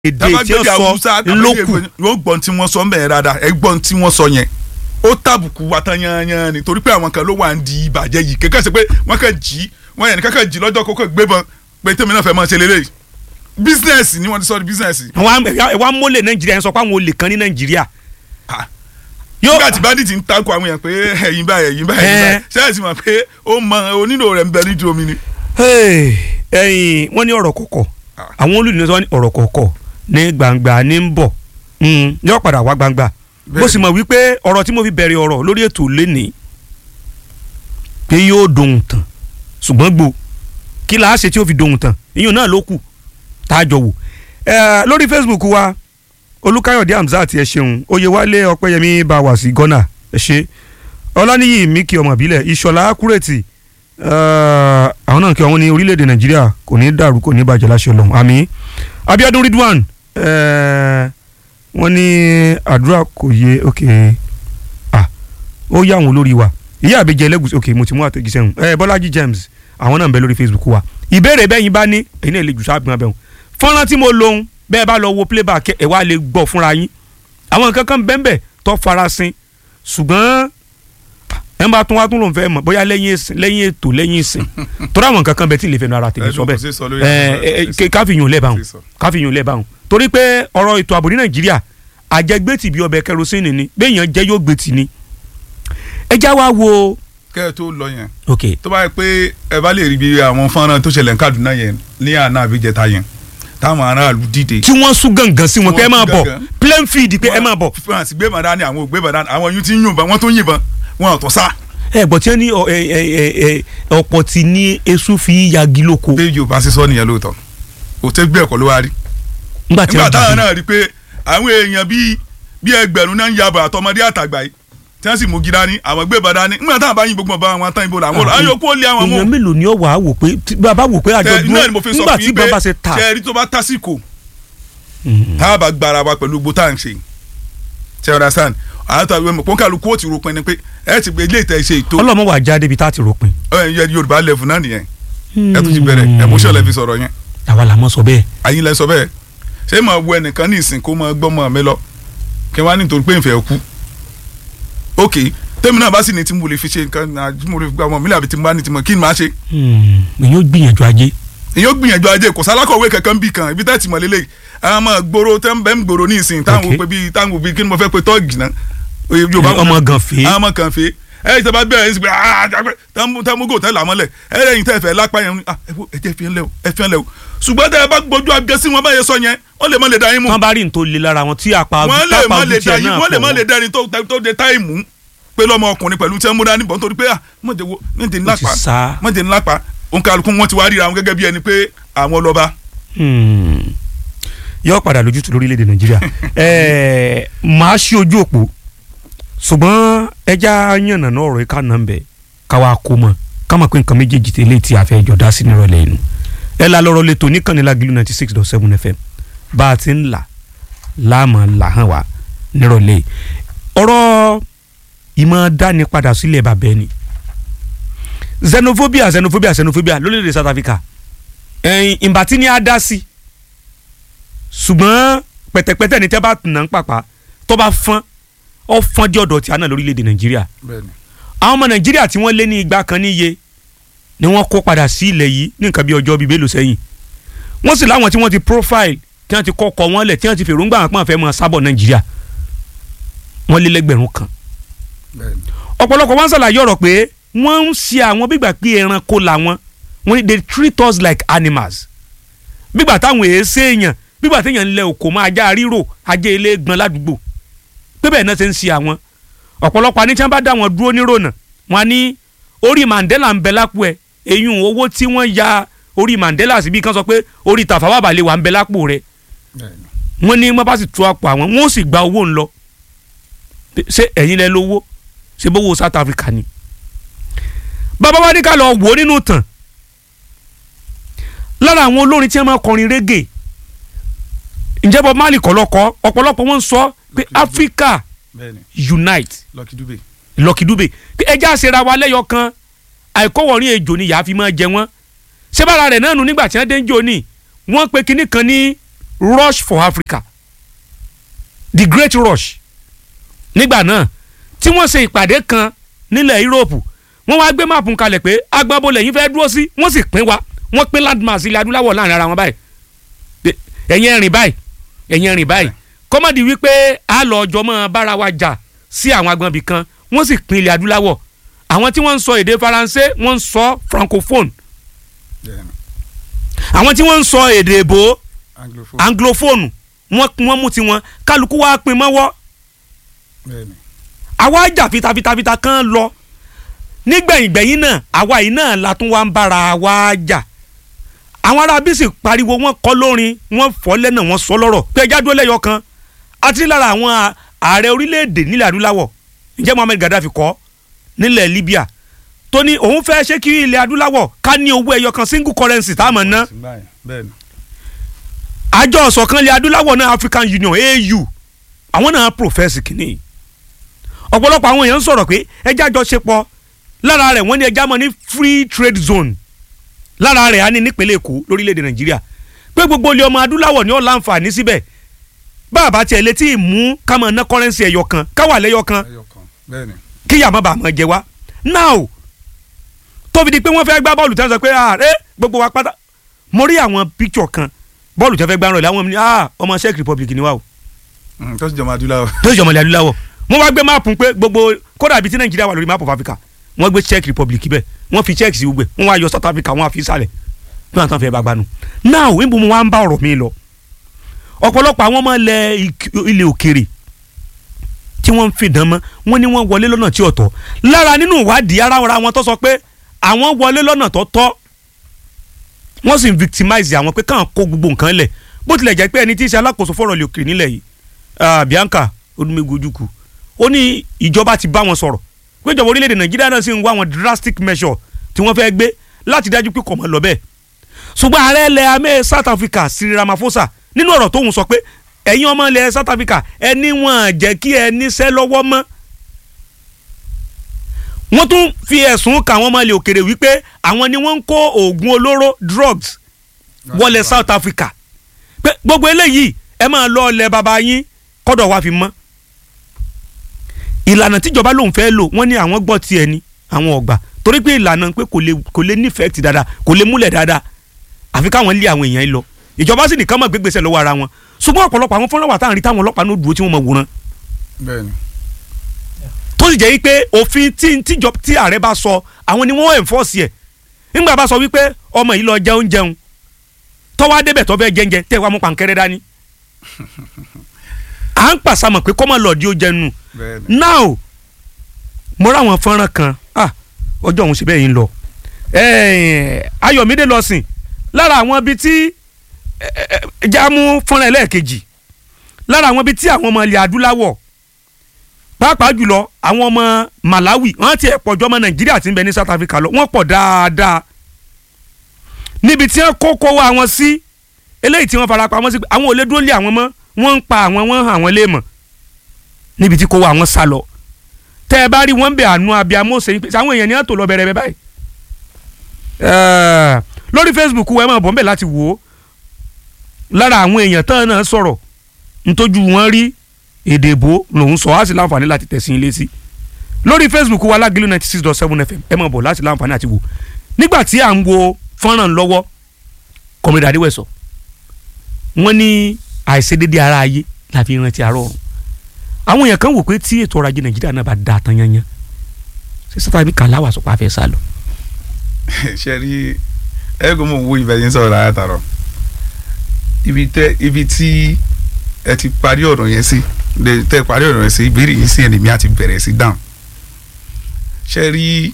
èdè tí ó sọ lókù yóò gbọ́n tí wọ́n sọ mẹ́ẹ̀ dáadáa ẹ gbọ́n tí wọ́n sọ yẹn ó tàbùkù wa tán yanyan ni torí pé àwọn kan ló wà ń di ìbàjẹ́ yìí kékeré ṣe pé wọ́n kàn jí wọ́n yẹn nìkan kàn jí lọ́jọ́ kókó gbébọn pé tèmi náà fẹ́ máa ṣe lélẹ̀ bísínẹ́sì ni wọ́n ti sọ di bísínẹ́sì. wa mólè nàìjíríà yẹn sọ pé àwọn olè kan ní nàìjíríà. nígbà tí bandit ń takò àwọn yẹn pé ẹ̀yin báyìí ẹ̀yin báyìí ẹ̀yin báyìí ṣé ẹ sì mọ̀ pé ó mọ onílò rẹ̀ ń bẹ nídìí omi ni. ẹ̀yin wọ́n ní ọ̀rọ̀ kọ̀kọ̀ àwọn olùdíje sọ ní ọ̀rọ̀ kọ̀kọ̀ ní gbangba ní ń bọ̀ yóò padà wá gbangba bó sì mọ̀ wípé ọ̀rọ̀ tí mo fi bẹ̀rẹ̀ ọ̀rọ̀ lórí ètò lénìí pé yóò dohun tán ṣùgbọ́n gbò kí la ṣe tí ó fi dohun tán ìyún náà ló kù tá a jọ wò lórí Facebook wa Olúkáyọ̀dé Hamzat ẹ ṣeun Oyèwálé Ọpẹ́yẹmí bá wà sí Ghana ẹ ṣe Ọláníyì Miki ọmọ ìbílẹ̀ Ìṣọ̀lá Akúrètì àwọn náà kí wọn ní orílẹ̀-èdè Nàìjíríà kò ní dàrú kò ní bàjẹ́ láṣẹ Ọlọ́run àmín Abíọ́dún Ridwan wọ́n ní àdúrà kò yé ok ah ó yá àwọn olórí wa ìyá àbíjẹ ẹlẹ́gùsì ok mo ti mú àtẹ̀jíṣẹ́ hùn ẹ Bọ́lájí James àwọn náà ń bẹ lórí Facebook wa ìbéèrè bẹ́ẹ̀ yín bá ní èyí náà lè jù sáà gbọ́n bẹ́ẹ̀ hùn fọ́nrán tí mo lòun bẹ́ẹ̀ bá lọ wo playback ẹ̀ wá lè gbọ́ fúnra yín àwọn nǹkan kan bẹ́ẹ̀ tó farasin ṣùgbọ́n ẹ bá tún wá tún lòun fẹ́ mọ̀ bóyá lẹ́yìn ètò lẹ́yìn ìsìn torí àwọn nǹkan kan bẹ tí lè fẹnu ara tèmi sọ bẹ́ẹ̀ káfíyàn lẹ́bàáhùn káfíyàn lẹ́bàáhùn torí pé ọ̀rọ̀ ètò ààbò ní nàìjíríà àjẹgbẹ́tì bí ọbẹ̀ kẹrosínì ni béèyàn jẹ́ yóò gbẹ́tì ni ẹ já wa wo. kẹ́ ẹ tó lọ yẹn ok tó bá yẹ pé ẹ bá lè rí bí àwọn fọ́nrán tó ṣẹlẹ̀ ní Kaduna yẹn ní àná àbíjẹta yẹn táwọn aráàlú dìde. tí wọ́n sún gàngàn sí wọn pé ẹ máa bọ̀ plain field pé ẹ máa bọ̀. france gbé màdá ni àwọn ò gbé màdá ni àwọn yìí ti ń yìnbọn wọ́n tó ń yìnbọn wọn ò tó sá. ẹ bọ̀ tí wọ́n ní ọ̀pọ̀ tí ní esu fi yagi lóko. bí yorùbá ṣe sọ nìyẹn lóòótọ́ òtẹ́ gbé ẹ̀kọ́ ló wá rí. nígbà tí nígbà wọ́n táwọn náà rí pé àwọn èèyàn bíi bíi ẹgbẹ̀rún náà ń yabọ̀ àtọmọdé àtàgbà yìí tí wọ́n sì mú gidá ní àwọn gbé bàdá ní nígbà táwọn bá yin gbogbo ọba àwọn tán ibo làwọn lọ àwọn yòókù ó lé àwọn mú. èèyàn mélòó ni ó wà á wò pé bàbá wò pé àjọ náà ni mo fi sọ nígbà fún tí yín pé bàbá ṣe ta. ṣe ẹrí tó bá tásìkò tá a bá gbára wa pẹ̀lú gbogbo tá à ń ṣe ṣe understand àwọn tó àwọn pọ́n kálukú ó ti ro pin ni pé ẹ ti gbé ilé ìtẹ́ ṣe ètò ọlọ́mọ wà já débi tá a ti ròpin. ẹ yorùbá level náà nìyẹn ẹ tún ti bẹ̀rẹ̀ emotion lẹ fi sọ̀rọ̀ yẹn àwa làmọ́ sọ bẹ́ẹ̀. àyìn lẹ sọ bẹ́ẹ̀ ṣé máa wo ẹnìkan ní ìsìn kó máa gbọ́mọ mi lọ kí wọ́n á nítorí pé ìfẹ́ kú ok tẹ́mi náà bá sì ní tí mo lè fi ṣe nǹkan náà tí mo lè fi gba ọmọ mi làbí tí mo bá ní tí mo kí ni màá ṣe. èyí ó gbìyànjú ajé. èyí ó gbìyànjú ajé kò sálákọ̀wé kankan bí kan ibi tẹ́tì mọ̀ lélẹ̀ àwọn ọmọ gbòòrò tẹ́ ń bẹ́ ń gbòòrò ní ìsìn táwọn Ok. òpè bíi táwọn òbí kí ni mo fẹ́ pe tọ́ọ̀gì náà. Yorùbá wọn- ọmọ gànfẹ́. àwọn ọmọ gànfẹ́ ẹ ẹ tẹ́bá bẹ̀rẹ̀ ẹ sì pé tẹ́múgò tẹ́ làmọ́lẹ̀ ẹ lẹ́yìn tẹ́ fẹ́ lápá yẹn ah, ẹ wo, ẹ jẹ́ fi ń lẹ̀ o ẹ fi ń lẹ̀ o ṣùgbọ́n tẹ́ ẹ bá gbójú agẹ sí wọn báyẹn sọ yẹn wọ́n lè má lè da yín mú tán bá rí nítorí lè lára wọn tí apá wọ́n lè tápá má ojú lè da tiẹ̀ yín náà wọ́n lè má pọ̀ lè da ẹni tó tó de táìmù pé lọ́mọ ọkùnrin pẹ̀lú tí wọ́n mú dání bọ̀ nítorí pé ah mọ̀jẹ̀ wo mọ̀jẹ̀ ńlá Ó ti pa sá. mọ̀jẹ̀ ńlá pa òǹkàlùkù wọn ti wá ríra wọn gẹ́gẹ́ bí ẹni pé àwọn lọ́ba Hmm. yóò padà lójútu lórílẹ̀‐èdè nàìjíríà ẹ̀ẹ́ màá ṣí ojú òpó ṣùgbọ́n ẹja yànnà náà ọ̀rọ̀ ká nà ń bẹ̀ káwa kó mọ̀ ká mọ̀ pé nǹkan méjèèjì tẹ́lẹ̀ tí a fẹ́ jọ dá sí nírọ̀lẹ́ inú ẹ la lọ́rọ̀ lẹ́tọ̀ níkànnì Lágìlú ninety six dot seven fm bá a ti ń là láàmú là hàn wá nírọ̀lẹ́ yìí. ọ̀rọ̀ ìmọ̀ dání padà sílẹ̀ bàbá ẹni xenophobia xenophobia xenophobia lórílẹ̀‐èdè South Africa ẹyin ìbátí ni a dá sí ṣùgbọ́n pẹ̀tẹ̀pẹ̀tẹ̀ ní tẹ́ bá nà ń pàpà tó bá fọ́n ọ fọ́n dí ọ̀dọ̀ tí a náà lórílẹ̀‐èdè nàìjíríà àwọn ọmọ nàìjíríà tí wọ́n lé ní igba kan níye ni wọ́n kó padà sí ilẹ̀ yìí ní nǹkan bí ọjọ́ bíi mélòó sẹ́yìn wọ́n sì láwọn tí wọ́n ti profile tí wọ́n ti kọ́kọ́ wọn lẹ̀ tí wọ́n ti fèròǹgbà àwọn pọ́n fẹ́ mọ́ sábọ̀ nàìjíríà wọ́n lé lẹ́gbẹ̀rún kan ọ̀pọ̀lọpọ̀ wọn ṣàlàyé ọ̀rọ̀ pé wọ́n ń ṣe àwọn bígbà pé ẹranko làwọn wọ́n ní they treat us like animals bígbà táwọn èé séèyàn bígbà téèyàn ń lẹ òkò mọ́ ajá ríro ajá ilé gbọ́n ládùúgbò pé bẹ́ẹ̀ náà ṣe ń ṣe àwọn ọ̀pọ̀lọpọ̀ àní tí wọ́n bá dá wọn dúró nírònà wọn á ní orí Mandela ń bẹ lápò ẹ̀ eyín owó tí wọ́n ya orí Mandela síbi kan sọ pé orí Tafawa Balewa ń bẹ lápò rẹ̀ wọ́n ní wọ́n bá sì tú àpò àwọn wọ́n ó sì gba owó ńlọ ṣé ẹ̀yin lẹ lówó ṣe bówó South Africa ni bàbá wa ní ká lọ wò ó nínú tàn lára àwọn olórin tí wọ́n máa kọrin reggae ǹjẹ́ Bob Marley kọ́ lọ́kọ́ ọ̀pọ̀lọpọ̀ wọn ń sọ pé Africa unite Lucky Dube Lucky Dube pé ẹjẹ́ àṣẹra wa lẹ́yọ kan àìkọ́wọ̀rin ejò ni yàá fi máa jẹ wọ́n ṣé bára rẹ̀ náà nù nígbà tí wọ́n dé ń jò ní wọ́n pe kinní kan ní rush for Africa the great rush nígbà náà tí wọ́n ṣe ìpàdé kan nílẹ̀ Europe wọ́n wá gbé máàpù kalẹ̀ pé agbábọ́lẹ̀ yìí fẹ́ dúró sí wọ́n sì pín wa wọ́n pín landmass ilẹ̀ adúláwọ̀ láàrin ara wọn báyìí Pé ẹ̀yin ẹ̀rìn báyìí ẹ̀yin ẹ̀rìn báyìí kọ́mọ̀dì wípé a lọ ọjọ́ mọ́ bára wa jà sí àwọn agbọ̀nbì kan wọ́n sì pín ilẹ̀ adúláwọ̀ àwọn tí wọ́n ń sọ èdè faransé wọ́n ń sọ francophone Bẹ́ẹ̀ni. àwọn tí wọ́n ń sọ èdè èbó anglophone. anglophone wọ́n wọ́n mú tiwọn kálukú wa pín mọ́wọ́ Bẹ́ẹ̀ni. àwa jà fitafitafita kan lọ nígbẹ̀yìngbẹ̀yìn náà àwa yìí náà la tún wá ń bára wa jà àwọn ará bísí pariwo wọ́n kọ lórin wọ́n fọ́ lẹ́nà wọ́n sọ lọ́rọ̀ pé ẹjá dúró lẹ́yọ kan àti lára àwọn a- ààrẹ orílẹ̀-èdè nílẹ̀ adúláwọ̀ ǹjẹ́ Muhammad Gaddafi kọ́ nílẹ̀ Libya tó ní òun fẹ́ ṣé kí ilẹ̀ adúláwọ̀ ká ní owó ẹyọ kan single currency tá a mọ̀ ná Bẹ́ẹ̀ni. àjọ ọ̀sọ̀kan ilẹ̀ adúláwọ̀ náà African Union AU àwọn náà profess kìíní ọ̀pọ̀lọpọ̀ àwọn èèyàn ń sọ̀rọ̀ pé ẹjẹ́ àjọṣepọ̀ lára rẹ̀ wọ́n ní ẹjẹ́ mọ́ ní free trade zone lára rẹ̀ á ní nípínlẹ̀ Èkó lórílẹ̀‐èdè Nàìjíríà pé gbogbo ilé ọmọ adúláwọ̀ ni ó láǹfààní síbẹ̀ bàbá tiẹ̀ létí ìmú kámọ̀ ná kọ́rẹ́nsì ẹ̀yọ kan káwà lẹ́yọ kan Ẹyọ kan. Bẹ́ẹ̀ni. kíyà má bàa mọ̀ jẹ wá now tóbi di pé wọ́n fẹ́ gbá bọ́ọ̀lù tẹ́ sọ pé ààrẹ gbogbo wa pátá mo rí àwọn picture kan bọ́ọ̀lù tẹ́ fẹ́ gbá ràn láwọn ah ọmọ Czech Republic ni wá o Mm, tó sì jọmọ adúláwọ̀. tó sì jọmọlẹ̀ adúláwọ̀ wọ́n wá gbé máàpù pé gbogbo kódà ibi tí Nàìjíríà wà lórí máàpù of Africa wọ́n gbé Czech Republic bẹ́ẹ̀ wọ́n fi Czech sí gbogbo ẹ̀ wọ́n wá yọ South Africa wọ́n á fi sálẹ̀ bí wọ́n tán fẹ́ bá gbanu now níbo mo wá ń bá ọ̀rọ̀ mi lọ ọ̀pọ̀lọpọ̀ àwọn ọmọ ilẹ̀ ik- ilẹ̀ òkèrè tí wọ́n ń fìdán mọ́ wọ́n ní wọ́n wọlé lọ́nà tí ò tọ́ lára nínú ìwádìí ara ara wọn tó sọ pé àwọn wọlé lọ́nà tó tọ́ wọ́n sì ń victimize àwọn pé káwọn kó gbogbo nǹkan lẹ̀ bó tilẹ̀ jẹ́ pé ẹni tí í ṣe alákòóso fọ̀rọ̀ ilẹ̀ òkèrè nílẹ̀ yìí ah, Bianca Odúmẹ́gun Ojukwu ó ní ìjọba ti bá wọn sọ̀rọ̀ pé ìjọba orílẹ̀-èdè Nàìjíríà náà sì ń wá àwọn drastic measure tí wọ́n fẹ́ gbé láti dájú pé kò mọ̀ lọ bẹ́ẹ̀ ṣùgbọ́n ààrẹ ilẹ̀ amẹ́ South Africa Cyril Ramaphosa nínú ọ̀rọ̀ tóun sọ pé ẹ̀yin ọmọ ilẹ̀ South Africa ẹni wọn jẹ́ kí ẹ níṣẹ́ lọ́wọ́ mọ́ wọ́n tún fi ẹ̀sùn kà àwọn ọmọ ilẹ̀ òkèrè wípé àwọn ni wọ́n ń kó oògùn olóró drugs wọlé South Africa pé gbogbo eléyìí ẹ máa lọ ọlẹ bàbá yín kọ́dọ̀ wá fi mọ́ ìlànà tíjọba lòun fẹ́ lò wọ́n ní àwọn gbọ́ tiẹ̀ ni àwọn ọ̀gbà torí pé ìlànà pé kò lè kò lè nífẹ̀ẹ́ ti dáadáa kò lè múlẹ̀ dáadáa àfi káwọn lé àwọn èèyàn yìí lọ ìjọba sì nìkan mọ̀ gbégbèsè lọ́wọ́ ara wọn ṣùgbọ́n ọ̀pọ̀lọpọ̀ àwọn fúnra wà táwọn rí táwọn ọlọ́pàá náà dúró tí wọ́n mọ̀ wòran Bẹ́ẹ̀ni. tó sì jẹ́ wípé òfin tí tíjọ tí ààrẹ bá sọ àwọn ni wọ́n enforce ẹ̀ nígbà bá sọ wípé ọmọ yìí lọ jẹun jẹun tọ́wọ́ adébẹ̀ tó fẹ́ jẹ́njẹ tẹ́ wàá mú pàǹkẹ́rẹ́ dání à ń pàṣàmọ̀ pé kọ́mọ lọ́ọ̀dí ó jẹun nù Bẹ́ẹ̀ni. now mo ráwọn fọ́nrán kan ah ọjọ́ òun ṣe bẹ́ẹ̀ yìí ń lọ Eh, Ayọ̀mídé lọ sìn lára àwọn ibi tí eh, eh, jámú fọ́nrán ẹlẹ́ẹ̀kejì lára àwọn ibi tí àwọn ọmọ ilẹ̀ adúláwọ̀ pàápàá jùlọ àwọn ọmọ Malawi wọ́n ti ẹ̀ pọ̀jọ́ ọmọ Nàìjíríà tí ń bẹ ní South Africa lọ wọ́n pọ̀ dáadáa níbi tí wọ́n kó kó wa wọn sí eléyìí tí wọ́n fara pamọ́ sí pé àwọn ò lè dúró lé àwọn mọ́ wọ́n ń pa àwọn wọ́n hàn wọ́n léèmọ̀ níbi tí kó wa wọn sá lọ tẹ́ ẹ bá rí wọn bẹ àánú abiyamọ ṣe pé àwọn èèyàn ní àtò lọ bẹ̀rẹ̀ bẹ báyìí Eh, lórí Facebook ẹ máa bọ̀ ń bẹ̀ láti wò ó lára àwọn èèyàn tán náà sọ̀rọ̀ ntójú wọn rí èdè ìbò lòún sọ á sì láǹfààní láti tẹ̀sí ilé sí lórí Facebook wa Lágìlú ninety six dot seven FM ẹ máa bọ̀ láti láǹfààní àti wò nígbà tí à ń wo fọ́nrán lọ́wọ́ kọ́mídà adéwẹ̀sọ wọ́n ní àìṣedédé ara ayé la fi rántí àárọ̀ ọ̀run àwọn èèyàn kan wò pé tí ètò ọrọ̀ ajé Nàìjíríà náà bá da tán yanyan ṣé sátá bí kàláwà sọ pé a fẹ́ sá lọ. ṣe rí ẹgbẹ́ mo wo ibẹ̀ yẹn sọ̀rọ̀ láyà tààrọ̀ ibi tẹ ibi tí ẹ ti parí ọ̀rọ̀ yẹn sí lè tẹ parí ọ̀rọ̀ yẹn sí ìbéèrè yìí sí ẹ̀nìmí àti bẹ̀rẹ̀ sí dáhùn ṣe rí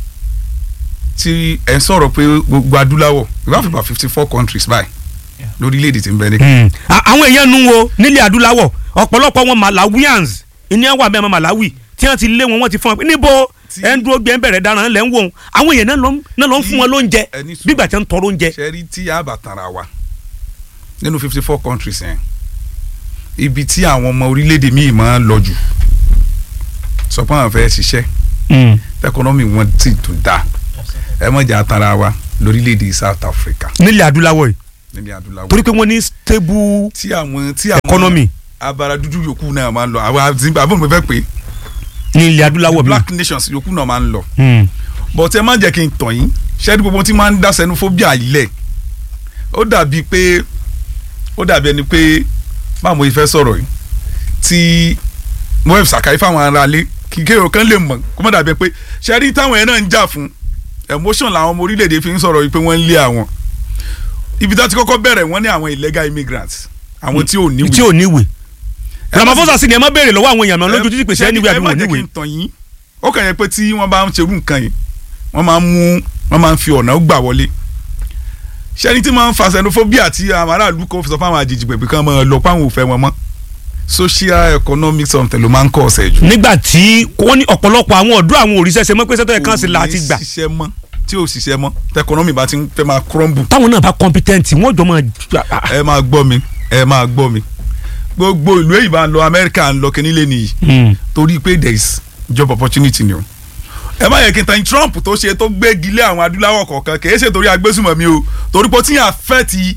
tí ẹ sọ̀rọ̀ pé gbogbo adúláwọ̀ we have about fifty four countries báyìí lórílẹ̀‐èdè tí ń bẹ ní. À- àwọn èèyàn nu wo nílẹ̀ adúláwọ̀ ọ̀pọ̀lọpọ̀ wọn Malawians ìní àwọn àmì ọmọ Malawi tí wọ́n ti lé wọn wọ́n ti fún wọn pé níbo Tí- ẹ̀ ń dúró gbé ń bẹ̀rẹ̀ dáná lẹ́ ń wò ó àwọn èèyàn náà ló ń- náà ló ń fún wọn lóúnjẹ ẹni sùn. bígbà tí wọ́n ń tọrọ oúnjẹ. ṣe rí tí a bá tanra wa nínú fifty four countries yẹn ibi tí àwọn ọmọ orílẹ̀-èdè míì máa ń lọ jù sọ pé àwọn fẹ́ ṣiṣẹ́ ẹkọnọ́mì wọn sì tún dá ẹ mọ̀ jà tanra wa lórílẹ̀-èdè South Africa nílẹ̀ adúláwọ̀ yìí nílẹ̀ adúláwọ̀ torí pé wọ́n ní stable tí àwọn tí àwọn economy abara dúdú yòókù náà máa ń lọ àwọn zimbabwe mo fẹ́ pè é ní ilẹ̀ adúláwọ̀ mi. black nations yòókù náà máa ń lọ Hmm. but ẹ má jẹ́ kí n tàn yín ṣẹ́ni gbogbo tí máa ń dá xenophobia ilẹ̀ ó dàbí pé ó dàbí ẹni pé báwo mo fẹ́ sọ̀rọ̀ yìí tí mo fẹ́ sàkáyé fáwọn aráalé kí kéèrò kan lè mọ̀ kó má dàbí pé ṣẹ́ni táwọn yẹn náà ń jà fún emotion làwọn ọmọ orílẹ̀-èdè fi ń sọ̀rọ̀ yìí pé wọ́n ń lé àwọn ibi tó ti kọ́kọ́ bẹ̀rẹ̀ wọ́n ní àwọn illegal immigrants àwọn tí ò níwèé tí ò níwèé Ẹ má Ramaphosa sì ni ẹ má béèrè lọ́wọ́ àwọn èèyàn mi lójú títí pèsè Ṣé níwèé àbí ẹ má wọn jẹ́ kí níwèé n tàn yín ó kàn yẹ pé tí wọ́n bá ń ṣerú nǹkan yìí wọ́n máa ń mú wọ́n máa ń fi ọ̀nà gbà wọlé ṣẹ́ni tí máa ń fa xenophobia tí àwọn aráàlú kò fi sọ fáwọn àjèjì pẹ̀pẹ̀ kan máa lọ fáwọn òfẹ́ wọn mọ́ social economic something ló máa ń kọ́ ọ̀sẹ̀ jù. nígbà tí wọ́n ní ọ̀pọ̀lọpọ̀ àwọn ọ̀dọ́ àwọn òrìṣẹ́ ṣe mọ́ pé sẹ́tọ̀ ẹ̀kan sí la ti gbà kò ní ṣiṣẹ́ mọ́ tí ò ṣiṣẹ́ mọ́ tẹkọnọ́mì bá ti ń fẹ́ máa crumble táwọn náà bá competent wọ́n jọ máa ẹ máa gbọ́ mi ẹ máa gbọ́ mi gbogbo ìlú èyí bá ń lọ Amẹ́ríkà ń lọ kíní lé nìyí Hmm. torí pé there is job opportunity ni o ẹ má yẹ kí n tan Trump tó ṣe tó gbégi lé àwọn adúláwọ̀ kọ̀ọ̀kan kì í ṣe torí agbésùmọ̀mí o torí pé ó ti yàn fẹ́ ti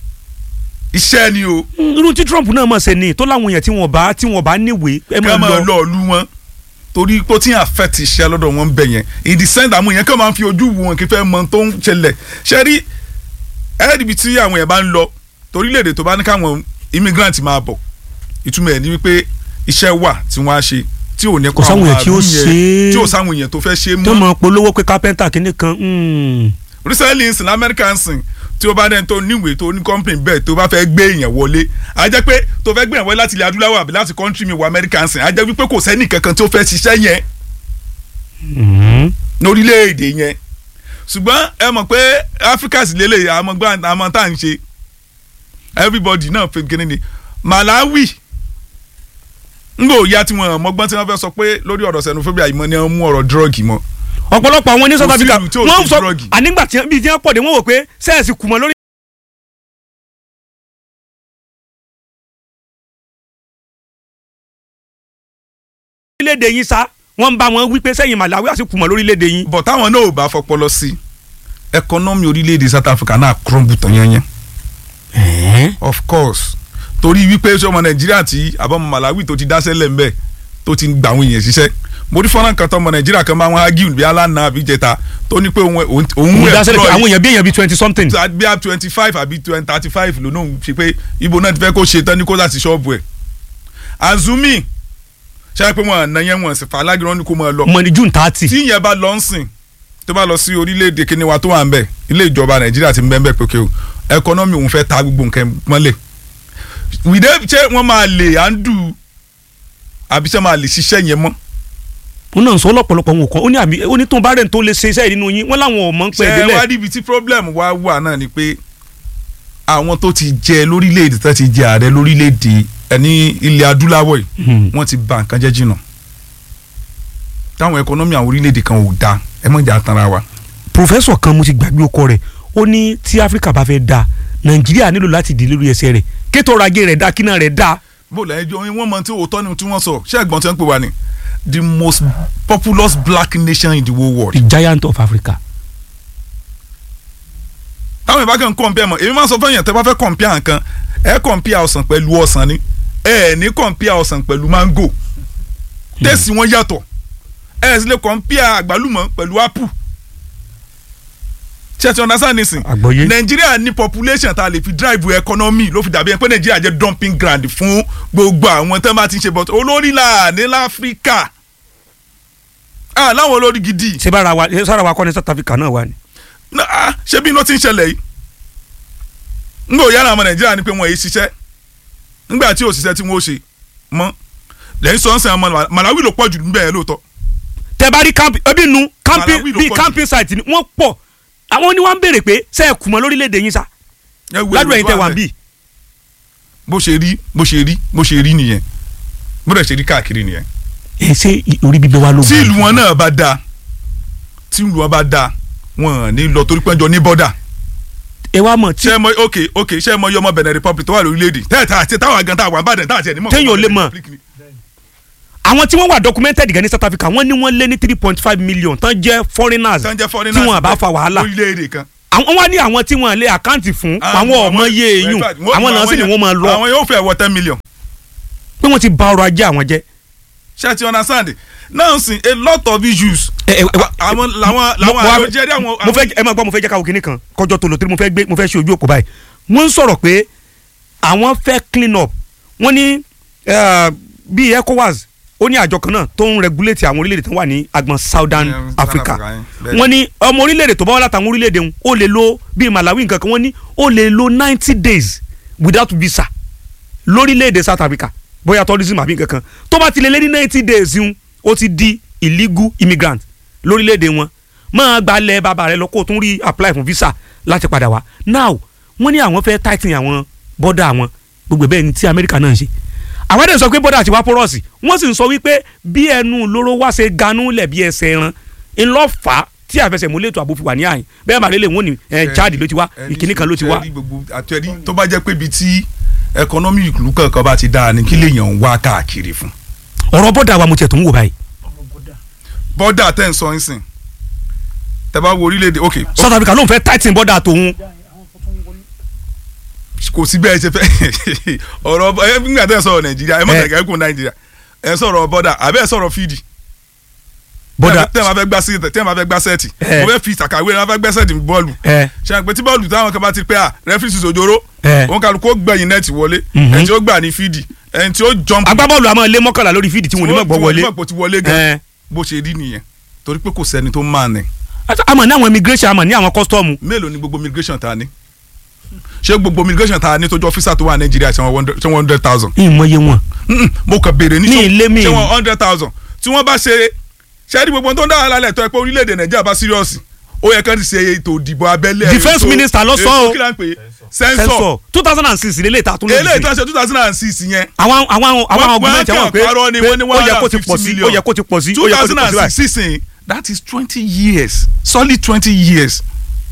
iṣẹ́ ni o irú tí Trump náà mọ̀ ṣe ni tó láwọn èèyàn tí wọ́n bá tí wọ́n bá níwèé ẹ ká máa máa lọ lọ ìlú wọn torí pé ó ti yàn fẹ́ ti iṣẹ́ lọ́dọ̀ wọn bẹ̀ yẹn in the sense àwọn èèyàn kàn máa ń fi ojú wo wọn kí fẹ́ mọ tó ń ṣẹlẹ̀ ṣe rí ẹ́ẹ́dìbí tí àwọn èèyàn bá ń lọ torílẹ̀-èdè tó bá ní káwọn immigrant máa bọ̀ ìtumọ̀ ẹ̀ ni wípé iṣẹ́ wà tí wọ́n á ṣe tí ò ní Kò sáwọn èèyàn tí ó àrùn ṣe yẹn é. tí ò sáwọn èèyàn tó fẹ́ ṣe tó mọ́ mọ̀ polówó pé kápẹ́ntà kìíní kan hmm. recently in sin American sin tí o bá dẹ́n tó níwèé tó ní company bẹ́ẹ̀ tó bá fẹ́ gbé èèyàn wọlé a jẹ́ pé tó fẹ́ gbé èèyàn wọlé láti ilẹ̀ adúláwọ̀ àbí láti country mi wọ American sin a jẹ́ wípé kò sẹ́ni kankan tó fẹ́ ṣiṣẹ́ yẹn Hmm. lórílẹ̀‐èdè yẹn ṣùgbọ́n ẹ mọ̀ pé Africa sì lélẹ̀ àmọ́ gbá àmọ́ tá à ń ṣe everybody náà fi kíni ni Malawi ngbò ya tí wọn mọgbọ́n tí wọ́n fẹ́ sọ pé lórí ọ̀rọ̀ xenophobia yìí mọ́ ni wọ́n mú ọ̀rọ̀ drug mọ́ ọ̀pọ̀lọpọ̀ àwọn ní South Kò sí Africa ìlú tí ò wọ́n sí sọ drug. ànígbà tí bíi tí wọ́n pọ̀ dé wọ́n wò pé sẹ́ẹ̀sì kùmọ̀ lórí. orílẹ̀-èdè yín sá wọ́n ń bá wọn wí pé sẹ́yìn Malawi àti kùmọ̀ lórílẹ̀-èdè yín. bọ̀ táwọn náà ò bá fọpọlọ sí ẹkọnọ́mì orílẹ̀-èdè South Africa náà crumble tán yẹnyẹn of course torí wípé ṣé ọmọ Nàìjíríà tí àbọ̀mọ Malawi tó ti dáṣẹ́ lẹ̀ ńbẹ̀ tó ti ń gba àwọn èèyàn ṣiṣẹ́ mo rí fọ́nrán kan tó ọmọ Nàìjíríà kan máa ń hágìrì bí alánà àbí jẹta tó ní pé òun òun mo dá sẹ́lẹ̀ pé employ- àwọn èèyàn bí èèyàn bíi twenty something. bí a twenty five àbí thirty five ló náà ṣe pé ibo náà ti fẹ́ kó ṣe tán ní kó láti ṣọ́ọ̀bù ẹ̀ azumi ṣe pé wọn àna yẹn wọn sì fà alágìrán ní kó máa lọ mọ̀ ní June thirty. tí ìyẹn bá lọ ń sìn tó bá lọ sí orílẹ̀-èdè kíní wa tó wà ń bẹ̀ ilé ìjọba nàìjíríà ti ń bẹ́ẹ̀ bẹ́ẹ̀ pé kí o ẹkọ́nọ́mì òun fẹ́ ta gbogbo nǹkan mọ́lẹ̀ wìdé ṣé wọ́n máa lè àndù àbí ṣé máa lè ṣiṣẹ́ yẹn mọ́ wọn náà sọ lọ́pọ̀lọpọ̀ wọn kọ́ ó ní àmì ó ní tó ń bá rẹ̀ tó lè ṣe iṣẹ́ yìí nínú yín wọ́n láwọn ò mọ̀ ń pẹ́ ṣé wá délẹ̀. níbi tí problem wá wà náà ni pé àwọn tó ti jẹ lórílẹ̀‐èdè tó ti jẹ ààrẹ lórílẹ̀‐èdè ẹni ilẹ̀ adúláwọ̀ yìí Hmm. wọ́n ti bà nǹkan jẹ́ jìnnà táwọn ẹkọ́nọ́mì àwọn orílẹ̀‐èdè kan ò dáa ẹ mọ̀ jà tanra wa pòfẹ́sọ̀ kan mo ti gbàgbé ọkọ rẹ̀ ó ní tí áfíríkà bá fẹ́ da nàìjíríà nílò láti dé lórí ẹsẹ̀ rẹ̀ kétò ọrọ̀ ajé rẹ̀ da kíná rẹ̀ da. bó lẹ́yìn jọ wọ́n mọ tí òótọ́ ni tí wọ́n sọ ṣé ẹ̀gbọ́n tí wọ́n ń pè wá ni the most populous black nation in the whole world. the giant of africa. táwọn ìbá kan compare mọ̀ èmi máa sọ fún èèyàn tẹ́ bá fẹ́ compare nǹkan ẹ compare ọsàn pẹ̀lú ọsàn ni ẹ ní compare ọsàn pẹ̀lú mango tẹ́sí wọn yàtọ̀ ẹ sì lè compare àgbálùmọ̀ pẹ̀lú apple ṣe ti understand nisin Àgbọ́yé. nàìjíríà ní population tá a lè fi drive economy ló fi dàbí ẹ pé nàìjíríà jẹ́ dumping ground fún gbogbo àwọn tó bá ti ń ṣe but olórí là ní láfíríkà ah láwọn olórí gidi ṣé bára wa ṣé sára wa kọ́ ni south africa náà wà ní. Na- ah, ṣé bí iná ti ń ṣẹlẹ̀ yìí ń gbọ́ yára ọmọ nàìjíríà ni pé wọ́n yìí ṣiṣẹ́ ńgbà tí ò ṣiṣẹ́ tí wọ́n ó ṣe mọ́ lẹ́yìn sọ́nsẹ̀ ọmọ Malawi ló pọ̀ jù níbẹ̀ yẹn lóòótọ́ tẹ bá rí campi ebi nu campi Malawi ló bíi pọ̀ jù. camping site ni wọ́n pọ̀ àwọn ni wọ́n ń béèrè pé ṣe é kùmọ̀ lórílẹ̀‐èdè yín sá ẹ wo ládùúgbò èrò ẹ̀yin tó tẹ wà wà ń ńbẹ̀. bì. bó ṣe rí bó ṣe rí bó ṣe rí nìyẹn bó dẹ̀ ṣe rí káàkiri nìyẹn ẹ ṣe i- orí bíbẹ wa ló tí ìlú wọn náà bá dáa tí ìlú wọn bá dáa wọn ò ní lọ torí pé jọ ní bọ́dà ẹ wá mọ̀ tí ṣé ẹ mọ ok ok ṣé ẹ mọ yọmọ Benin Republic tó wà lórílẹ̀‐èdè tẹ́ẹ̀tà àti táwọn àgàn táwọn àbàdàn táwọn àti ẹ̀ ní mọ̀ Téèyàn ò lè mọ̀. Republic ni. àwọn tí wọ́n wà documented gan ní south africa wọ́n ní wọ́n lé ní three point five million tán jẹ́ foreigners tán jẹ́ tí foreigners wọ́n bá fa wàhálà lórílẹ̀‐èdè kan àwọn wá ní àwọn tí wọ́n lé àkáǹtì fún Ah, àwọn ọmọ àwọn- iye eyín in fact, wọ́n- àwọn náà sì ni yẹn- wọ́n máa lọ àwọn yóò fẹ́ wọ ten million pé wọ́n ti bà ọrọ̀ ajé àwọn jẹ́. ṣé ti understand now sin a lot of issues ẹ ẹ ẹ wá- àwọn làwọn mo- làwọn mo wá- àlòjẹrí àwọn. mo fẹ́ ẹ máa gbọ́ mo fẹ́ jẹ́ káwọn kinní kan kọjọ́ tó lò tí mo fẹ́ gbé mo fẹ́ ṣe ojú òkú báyìí wọ́n ń sọ̀rọ̀ pé àwọn fẹ́ clean up wọ́n ní eh, bíi ECOWAS ó ní àjọ kan náà tó ń regulate àwọn orílẹ̀-èdè tó wà ní agbọn Southern Yeah, South Africa Africa, yeah, bẹ́ẹ̀. wọ́n ní ọmọ orílẹ̀-èdè tó bá wà látàwọn orílẹ̀-èdè wọn ó lè lo bíi Malawi nǹkan kan wọ́n ní ó lè lo ninety days without visa lórílẹ̀-èdè South Africa bóyá tourism àbí nǹkan kan tó bá ti lè lé ní ninety days ń ó ti di illegal immigrant lórílẹ̀-èdè wọn máa gbalẹ̀ bàbá rẹ lọ kó o tún rí apply fún visa láti padà wá now wọ́n ní àwọn fẹ́ tighten àwọn bọ́dà àwọn gbogbo bẹ́ẹ̀ ni tí Amẹ́ríkà náà ń ṣe àwọn ẹ̀dẹ̀ sọ pé bọ́dà ti wá pọ́rọ́ọ̀sì wọ́n sì ń sọ wípé bí ẹnu lóró wá ṣe ganú lẹ̀ bí ẹsẹ̀ ẹran ńlọ́fà tí àfẹsẹ̀múlẹ̀ ètò ààbò fi wà ní àyìn bẹ́ẹ̀ màá lélẹ̀ wọ́n ní ẹ̀ Chad ló ti wá ìkíní kan ló ti wá. Ẹni gbogbo àtẹ̀rí tó bá jẹ́ pé ibi tí ẹkọnọ́mì ìlú kankan bá ti dáa ni kí lèèyàn ń wá káàkiri fún. ọ̀rọ̀ bọ́dà wa mo tiẹ̀ tó ń wò báyìí bọ́dà tẹ̀ ń sọ ń sìn tẹ bá wo orílẹ̀-èdè ok South Africa ló ń fẹ́ tighten bọ́dà tòun kò sí bẹ́ẹ̀ ṣe fẹ́ ọ̀rọ̀ ẹ nígbà tẹ́ ẹ sọ̀rọ̀ nàìjíríà ẹ mọ̀ Eh. tẹ̀kẹ́ kún nàìjíríà ẹ sọ̀rọ̀ bọ́dà àbẹ́ ẹ sọ̀rọ̀ fídì bọ́dà tẹ́ ẹ máa fẹ́ gbá sí tẹ́ ẹ máa fẹ́ gbá sẹ́ẹ̀tì Eh. mo fẹ́ fi ìsàkàwé ẹ máa fẹ́ gbẹ́ sẹ́ẹ̀tì bọ́ọ̀lù ẹ ṣe àpè tí bọ́ọ̀lù táwọn kan bá ti pẹ́ à rẹ́fírísì sòjòrò ẹ òun kálukú ó gbẹ̀yìn nẹ́ẹ̀tì wọlé Mhm. ẹni tí ó gbà ní fídì ẹni tí ó jump agbábọ́ọ̀lù àmọ́ ilé mọ́kànlá lórí fídì tí wọ́n ní mọ̀ gbọ́ wọlé tí wọ́n ti wọlé gan ẹ bó ṣe rí nìyẹn torí pé kò sẹ́ni tó máa nẹ̀ àmọ́ ní àwọn immigration àmọ́ ní àwọn custom mélòó ni gbogbo immigration ta ni ṣé gbogbo immigration ta ni tó jọ ọ́fíìsà tó wà nàìjíríà ṣé wọ́n one hundred thousand ìmọ̀ye wọn Mm-mm, mo kàn béèrè ní Ní ṣé- ilé mi. ṣé wọ́n hundred thousand tí wọ́n bá ṣe ṣe rí gbogbo tó ń dára lálẹ́ tó ẹ pé orílẹ̀-èdè nàìjíríà bá serious ó yẹ kán ti ṣe ètò ìdìbò abẹ́lé Defence ètò- minister ló sọ ètò o. kí la ń pè é sensor sensor two thousand and six lélẹ̀ ta tún lójijì eléyìí tó ń ṣe two thousand and six yẹn àwọn àwọn àwọn Wọ́n- àwọn gọọmenti wọ́n àwọn pé kàn parọ́ ni, pé wọ́n ní ó yẹ kó ti 150 pọ̀ sí ó million. yẹ kó ti pọ̀ sí ó two yẹ kó ti thousand pọ̀ sí and báyìí. six sísìn that is twenty years solid twenty years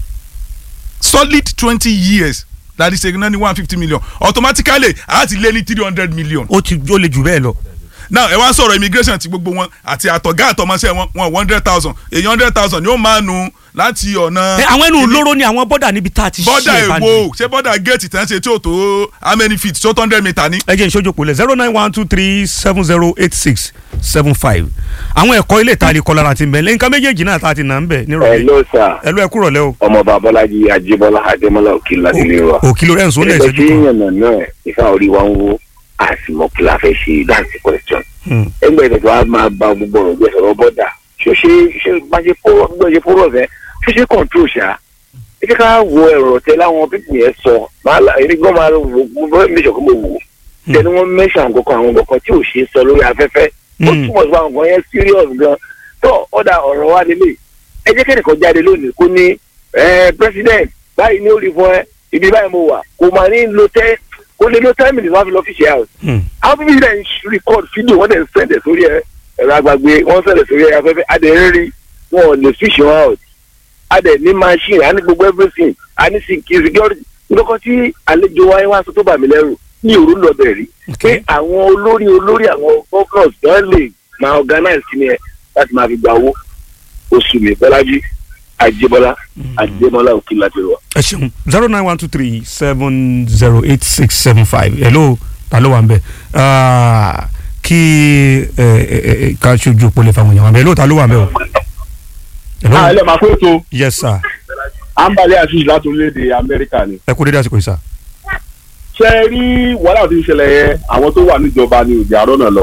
solid twenty years that is equivalent to one fifty million automatically a ti lé ní three hundred million ó ti ó lè jù bẹ́ẹ̀ lọ. now ẹ wá sọ̀rọ̀ immigration ti gbogbo wọn àti àtọ̀gá àtọmọṣẹ́ wọn wọn one hundred thousand èyí hundred thousand yóò máa nu láti ọ̀nà ẹ àwọn ẹnu lóró ni àwọn bọ́dà níbi tá a ti ṣe bọ́dà é bá ní. èwo ṣé bọ́dà gate tán ṣe tí ò tó how many feet tó hundred meter ni. ẹ jẹ́ ìṣojú òpó lẹ̀ zero nine one two three seven zero eight six seven five àwọn ẹ̀kọ́ ilé ìta àlekọ́ lára ti ń bẹ̀ lẹ́yìn nǹkan méjèèjì náà tá a ti nà ń bẹ̀ nírọ̀lẹ́ hello sir ẹ lọ ẹ kúrọ̀ lẹ́ o. ọmọọba abọlájí ajíbọlá adémọlá òkìlá délé wa òkìlò rẹ̀ ń sọ ó lẹ̀ ẹgbẹ́ ìṣẹ́jú tí kan. yànnà náà ìfà orí wa ń wó àsìmọ́ kí la fẹ́ ṣe that's the question Hmm. ẹgbẹ́ ìtọ́jú wa máa ba gbogbo ọ̀rọ̀ gbé sọ̀rọ̀ bọ́dà ṣó ṣe ṣe máa ṣe fọ́rọ̀ gbọ́ ṣe fọ́rọ̀ fẹ́ ṣó ṣe control ṣá ẹ jẹ́ ká wo ẹ̀rọ tẹ láwọn pípì yẹn sọ máa la èmi gan máa wò mo fẹ́ mi ṣọ̀kan mo wò tẹni wọ́n mẹ́ṣà nǹkan àwọn nǹkan tí ò ṣe é sọ lórí afẹ́fẹ́ ó Hmm. túmọ̀ sí àwọn nǹkan yẹn serious gan tó ọ̀dà ọ̀rọ̀ wa lélẹ̀ ẹ jẹ́ kẹ́nìkan jáde lónìí kó ní ẹ president báyìí ní orí fún ẹ ibi báyìí mo wà kò máa ní lo tẹ́ kó lè lo ten minutes wá fi lọ fi ṣe house Hmm. àwọn bíbí dẹ̀ ń record fídíò wọ́n dẹ̀ ń sẹ̀dẹ̀ sórí ẹ ẹ̀rọ agbàgbé wọ́n sẹ̀dẹ̀ sórí ẹ afẹ́fẹ́ adẹ̀ ń rí wọn ò lè fish wọn out adẹ̀ ní machine a ní gbogbo everything a ní security security nǹkan tí àlejò wa wá sọ tó bà mí lẹ́rù ní òru lọ bẹ̀ rí pé Okay. àwọn olórí olórí àwọn governors náà lè máa organize kí ni ẹ láti máa fi gba owó oṣù mi bọ́lájí àjẹbọ́lá àjẹbọ́lá òkè láti rọ. ẹ ṣeun zero nine one two three seven zero eight six seven five hello ta ló wà ń bẹ̀ Ah, kí ẹ ẹ ẹ ká ṣojú òpó lè fáwọn èèyàn wà ń bẹ̀ hello ta ló wà ń bẹ̀ o. hello àlẹ́ máa pé tó yes sir ambale asis láti orílẹ̀-èdè amẹ́ríkà ni. ẹ kú dédé àsìkò yìí sir. ṣé ẹ rí wàhálà tí ń ṣẹlẹ̀ yẹn àwọn tó wà níjọba ni òjì àárọ̀ náà lọ.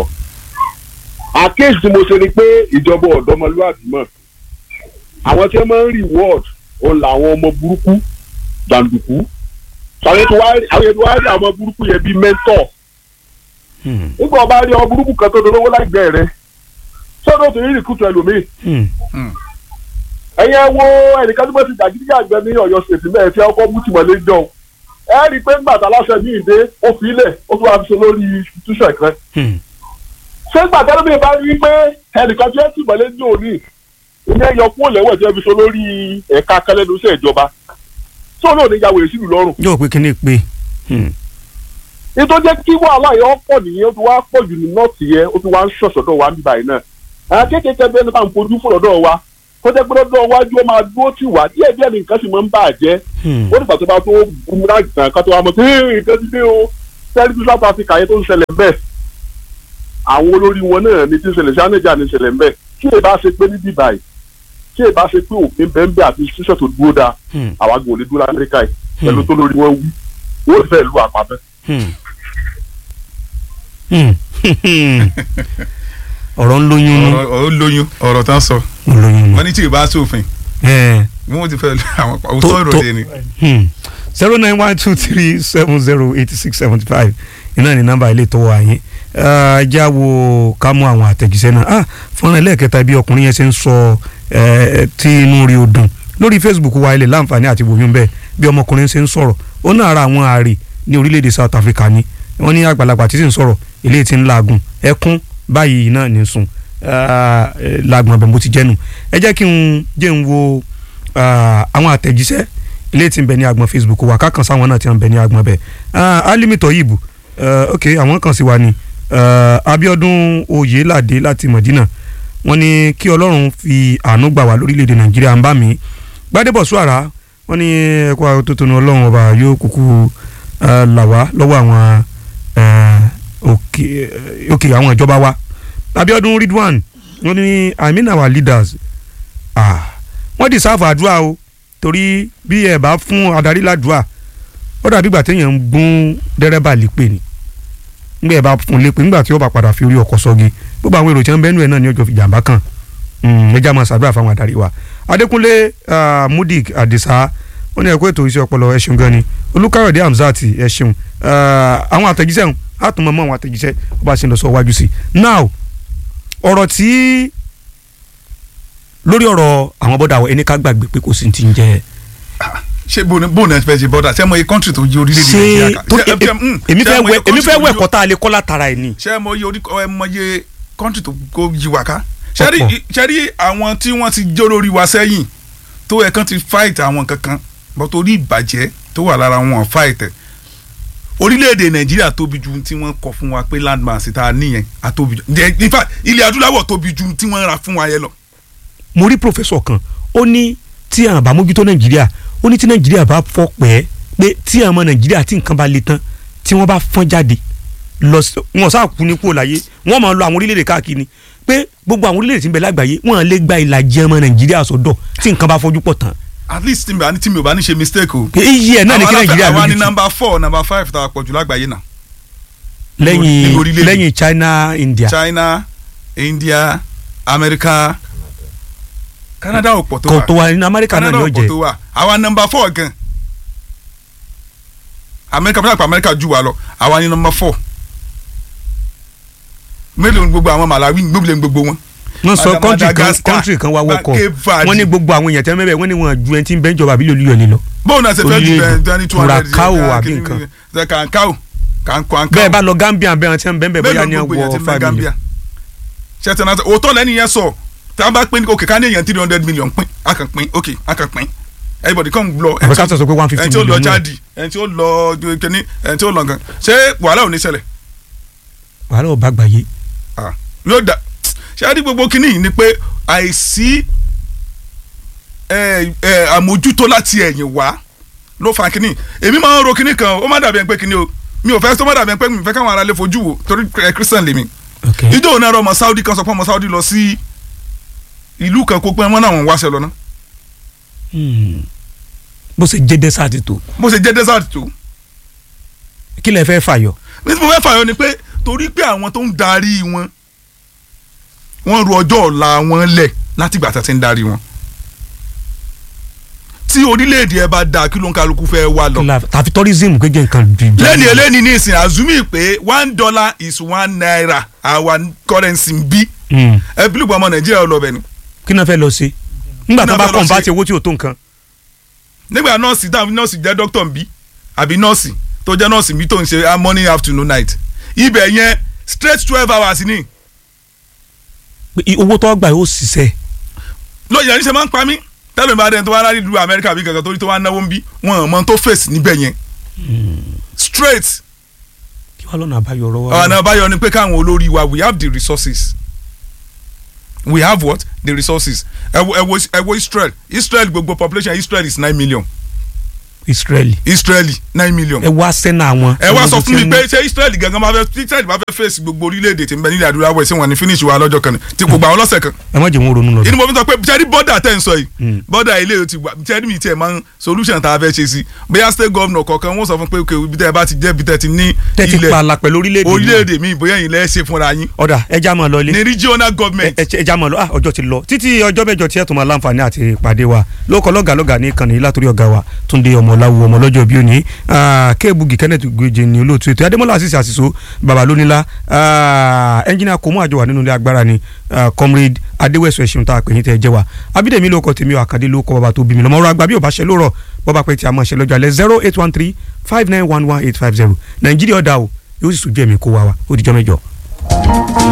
àkéèsì tí mo ṣe ni pé ìjọba ọ̀dọ́mọlúwàbí mọ̀ àwọn tí wọ́n máa ń reward òun làwọn ọmọ burúkú jàǹdùkú àwọn ètò wa àwọn ètò wa rí àwọn ọmọ burúkú yẹn bíi mentor Hmm. nígbà ọba rí ọmọ burúkú kan tó dolówó láìgbẹ́ rẹ sọ́dọ̀ tó rí rìkútù ẹlòmíì Hmm. ẹ̀yin ẹ wo ẹnìkan tó bá ti dàgídí àgbẹ̀ ní ọ̀yọ́ ṣètì mẹ́ẹ̀ tí ọkọ̀ mú tìmọ̀lé jọ ẹ rí i pé ńgbà tá aláṣẹ ní ìdè ó fi ilẹ̀ ó tún wá fi ṣe lórí institution kan Hmm. ṣé ńgbà tẹ́lẹ̀ mi bá rí i pé ẹnìkan tí ó tìmọ̀lé jọ ní ìyẹn yọ kúrò lẹ́wọ̀n tí wọ́n fi ṣe lórí ẹ̀ka kẹlẹ́nu iṣẹ́ ìjọba tó náà ní yàwó èsì lọ́rùn yóò pé kíní pé. Hmm. nítorí jẹ́ kí wàhálà yẹn ó pọ̀ nìyẹn ó ti wá pọ̀ jù ní nọ́ọ̀tì yẹn ó ti wá ń ṣọ̀ṣọ̀dọ̀ wa níbàyí náà àwọn kéékèèké bẹ́ẹ̀ nípa ń fojú fún ọ̀dọ̀ wa kó jẹ́ pé lọ́dọ̀ iwájú ó máa dúró tì wá díẹ̀ díẹ̀ ní nǹkan sì máa ń bà jẹ́ Hmm. ó nígbà tó bá tó búmúrà ìtàn ká tó wá mọ̀ sí nǹkan ti dé o tẹ́lifí South Africa yẹn tó ń ṣẹlẹ̀ bẹ́ẹ̀ àwọn olórí wọn náà ní ti ń ṣẹlẹ̀ sí anájà ní ṣẹlẹ̀ bẹ́ẹ̀ tí èyí bá ṣe pé níbí báyìí tí èyí bá ṣe pé òfin bẹ́ẹ̀ àti ṣíṣẹ́ tó dúró dáa Hmm. àwa gbọ́n lè dúró lamẹ́ríkà yìí pẹ̀lú tó lórí wọn wí wọ́n fẹ́ lu àpapẹ́. Hmm. Hmm. ọ̀rọ̀ ń lóyún nú ọ̀rọ̀ ó lóyún ọ̀rọ̀ tán sọ ń lóyún nú. wọ́n ní tí ì bá sófin Eh. bí wọ́n ti fẹ́ àwọn Tó- òótọ́ tó- ìròyìn ni. zero nine one two three seven zero eighty six seventy five iná ní nọ́mbà ilé tó wà yín ẹ já wo ká mú àwọn àtẹ̀jíṣẹ́ náà ah fọ́nrán ẹlẹ́ẹ̀kẹta bí ọkùnrin yẹn ṣe ń sọ ẹ tí inú rí o dùn lórí Facebook wa ilẹ̀ láǹfààní àti wòyún bẹ́ẹ̀ bí ọmọkùnrin ṣe ń sọ̀rọ̀ ó náà ara àwọn ààrẹ ní orílẹ̀-èdè South Africa ni wọ́n ní àgbàlagbà tí sì ń sọ̀rọ̀ eléyìí ti ń laagun ẹkún báyìí náà ní sùn laagun ọbẹ̀ mo ti jẹ́nu ẹ jẹ́ kí n jẹ́ n wo ah, àwọn àtẹ̀jíṣẹ́ ilé tí ń bẹ ní agbọn facebook wa kákan sáwọn náà tí ń bẹ ní agbọn bẹ alimi toyibu uh, ok àwọn kan sì wà ní uh, abiodun oyelade láti medina wọ́n ní kí ọlọ́run fi àánú gbà wá lórílẹ̀‐èdè nàìjíríà ń bá mi gbadebo suara wọ́n ní ẹ̀kọ́ àtúntò ní ọlọ́run ọba yóò kúkú uh, là wá lọ́wọ́ àwọn uh, òkè òkè àwọn ìjọba wa abiodun ridwan wọ́n ní i mean our leaders ah, wọ́n deserve àdúrà o torí bí ẹ bá fún adarí ládùúà ó dàbí ìgbà téèyàn ń gún dẹ́rẹ́bà lépè ni nígbà ẹ bá fún lépè nígbà tí ó bá padà fi orí ọkọ̀ sọ́gi gbogbo àwọn èrò tí wọ́n bẹ́ẹ̀ nù ẹ̀ náà ní ọjọ́ ìjàmbá kan ẹja máa ṣàdúrà fáwọn adarí wa adékúnlé ah, mudik adisa wọ́n ní ẹ̀kọ́ ètò iṣẹ́ ọpọlọ ẹ ṣeun gan ni olùkàyọ̀dé hamzat ẹ ṣeun Ah, àwọn àtẹ̀jíṣẹ́ ń àtúmọ̀ mọ́ àwọn àtẹ̀jíṣẹ́ ó bá ṣe ń lọ sọ wájú sí i now ọ̀rọ̀ tí lórí ọ̀rọ̀ àwọn bọ́dà wa ẹni ká gbàgbé pé kò sí ti ń jẹ́ ṣé bóun bóun náà fẹ́ ṣe bọ́dà ṣé mo ye kọ́ńtì tó yí orílẹ̀-èdè ṣé nàìjíríà ká tó Ṣé- ṣé- mm, èmi ṣé fẹ́ mo ye wẹ èmi country fẹ́ tó wẹ yí- ẹ̀kọ́ tá a lè kọ́ látara ẹ̀ ni. ṣé mo ye orí ẹ mọ ye kọ́ńtì tó kó yí wa ká ṣé rí Ọ̀pọ̀. ṣé rí àwọn tí wọ́n ti jó lórí wa sẹ́yìn tó yẹ kán ti fight àwọn kankan bọ́ torí ìbàjẹ́ tó wà lára wọn fight ẹ̀ orílẹ̀-èdè nàìjíríà tóbi ju tí wọ́n kọ fún wa pé landmass tá a níyẹn a tóbi ju Jẹ́- in fact ilẹ̀ adúláwọ̀ tóbi ju tí wọ́n ra fún wa yẹn lọ. mo rí pòfẹ́sọ̀ kan ó ní tí àwọn bá mójútó nàìjíríà ó ní tí nàìjíríà bá fọ́ pẹ́ pé tí àwọn ọmọ nàìjíríà tí nǹkan bá le tán tí wọ́n bá fọ́n jáde lọ sí wọn sáà kú ní kúrò láyé wọ́n máa lọ àwọn orílẹ̀-èdè káàkiri pé gbogbo àwọn orílẹ̀-èdè tí ń bẹ lágbàáyé wọ́n lè gba ìlàjì ọmọ nàìjíríà sọ́dọ̀ tí nǹkan bá fojú pọ̀ tán at least tí mi ò bá ní- tí mi ò bá ní ṣe mistake o. pé iye ẹ̀ náà ní kí Àwọn nàìjíríà aláfẹ́- àwa ní lójútùú number four number five tá a pọ̀ jù lágbàáyé náà. lẹ́yìn nínú orílẹ̀-èdè. lẹ́yìn china india China India America Canada ò pọ̀ tó kò wà tó wa ní amẹ́ríkà náà Canada ni ó ò pọ̀ jẹ́ tó wà àwa number four gan America fúnra pa America jù wá lọ àwa ní number four mélòó ni gbogbo àwọn Malawi gbogbo ní gbogbo wọn. wọ́n sọ Mada- kọ́ńtì kan Madagascar, kọ́ńtì kan wá wọ́kọ̀ Cape Verde. wọ́n ní gbogbo àwọn èèyàn tẹ́ mẹ́bẹ̀ wọ́n ní wọn ju ẹni tí ń bẹ́ ìjọba àbí lólu yọ̀lẹ̀ lọ. bóun náà ṣe fẹ́ ju Orílẹ̀-èdè. bẹ́ẹ̀ twenty two hundred Curacao àbí nǹkan. kankao kankao bẹ́ẹ̀ bá lọ Gambia bẹ́ẹ̀ tí wọ́n bẹ́ẹ̀ bóyá mélòó ní gbogbo èèyàn ti ọwọ́ fẹ́ five million. Gambia ṣe tẹ̀ náà òótọ́ lẹ́nu yẹn sọ tá a bá pín òkè ká ní èèyàn three hundred million pín a kàn pín òkè a kàn pín everybody come lọ àbẹ̀ ká sọ pé one fifty ẹni tí ó lọ million náà Chadi ẹni tí ó lọ kíní ẹni tí ó lọ gan ṣé wàhálà ò ní ṣẹlẹ̀ wàhálà ò bá gbàyé. Ah, yóò da ṣé a rí gbogbo kíní yìí ni pé àìsí ẹ, ẹ, àmójútó láti ẹ̀yìn wá ló fa kíní èmi máa ń ro kíní kan ó má dàbí ẹni pé kíní o mi ò fẹ́ tó má dàbí ẹni pé mi ò fẹ́ káwọn ará lè fojú wò torí ẹ, Christian lèmi ok ìjọ òun náà rọ ọmọ Saudi kan sọ pé ọmọ Saudi lọ sí ìlú kan kó pé wọn náà wọn wáṣẹ lọ ná Hmm. bó ṣe jẹ́ dẹ́sàtì tó bó ṣe jẹ́ desert tó kí lẹ fẹ́ fàyọ. ní tí mo fẹ́ fàyọ ni pé torí pé àwọn tó ń darí wọn wọ́n ru ọjọ́ ọ̀la wọn lẹ̀ láti ìgbà tí wọ́n ti ń darí wọn tí orílẹ̀-èdè ẹ bá da kí ló ń kálukú fẹ́ wá lọ Kí la- tàfi tourism kéje nǹkan ju ìjà lẹ́ni lọ. eléni ní ìsìn azumi pé one dollar is one naira our currency ń bí Hmm. ẹ bílùú ọmọ Nàìjíríà lọ bẹ̀ ni kí náà fẹ́ lọ sí nígbà Kí tó náà bá fẹ́ lọ kàn bá ṣe? ti owó tí ò tó nǹkan. nígbà nọ́ọ̀sì dáhùn nọ́ọ̀sì jẹ́ dókítà ń bí àbí nọ́ọ̀sì tó jẹ́ nọ́ọ̀sì bí tó ń ṣe ah, morning afternoon night ibẹ̀ yẹn straight twelve hours ni pé i- owó tó gbà yóò ṣiṣẹ́ lóye ẹni ṣe máa ń pa mí tẹ́lẹ̀ bá dẹ́n tó wá láti lu Amẹ́ríkà bí kankan torí tó wá náwó ń bí wọn ò mọ tó fèsì níbẹ̀ yẹn straight kí wàá lọ́nà àbáyọ ọ̀rọ̀ wa. ọ̀nà àbáyọ ni pé káwọn olórí wa we have the resources we have what the resources ẹ wo ẹ wo ẹ wo Israel Israel gbogbo population Israel is nine million Israeli Israeli nine million ẹ wá sẹ́nà àwọn. ẹ wá sọ fún mi pé ṣé Israel gangan máa fẹ́ Israel máa fẹ́ fèsì gbogbo orílẹ̀-èdè tí ń bẹ nílẹ̀ adúláwọ̀ ẹ̀ sí wọn ní finish wa lọ́jọ́ kan ní tí kò gbà wọn lọ́sẹ̀ kan ẹ má jẹ́ wọn ronú lọ. inú mo fi sọ pé jẹ́rí bọ́dà tẹ̀ ń sọ yìí bọ́dà ilé yóò ti wà jẹ́rí mi tiẹ̀ máa ń solution tá a fẹ́ ṣe sí bóyá state governor kọ̀ọ̀kan wọ́n sọ fún pé ok ibi tẹ́ ẹ bá ti jẹ́ ibi tẹ́ ti ní tẹ́ ti pààlà pẹ̀lú orílẹ̀-èdè náà. orílẹ̀-èdè mi bóyá yìí lẹ́ ṣe fúnra yín ọ̀dà ẹja máa lọ ilé. ní regional government ẹ ẹ já mọ lọ ah ọjọ́ ti lọ títí ọjọ́ mẹ́jọ tí ẹ tún máa láǹfààní àti ìpàdé wa lóko lọgà lọgà ní ìkànnì látòrí ọgá wa Túndé ọmọláwo ọmọ lọ́jọ́ bí òní kéèbùgì Kenneth gbèjè ní olóòtú ètò Adémọ́lá àṣìṣe àṣìṣo baba lónílá ẹnjìnà kò mú àjọ wà nínú ilé agbára ni ah, comrade adéwẹ̀sọ ẹ̀ṣin tá a pè yín tẹ́ ẹ jẹ́ wa abídèmí ló kọ tèmi ò àkàdé ló kọ bàbá tó bí mi lọ́mọ ọ̀rọ̀ àgbà bí ò bá ṣe lórọ̀ bọ́ba pé tí a máa ṣe lọ́jọ́ alẹ́ zero eight one three five nine one one eight five zero nàìjíríà ọ̀dà o yóò sì sùn jẹ́ mi kó wa wa ó dijọ́ mẹ́jọ.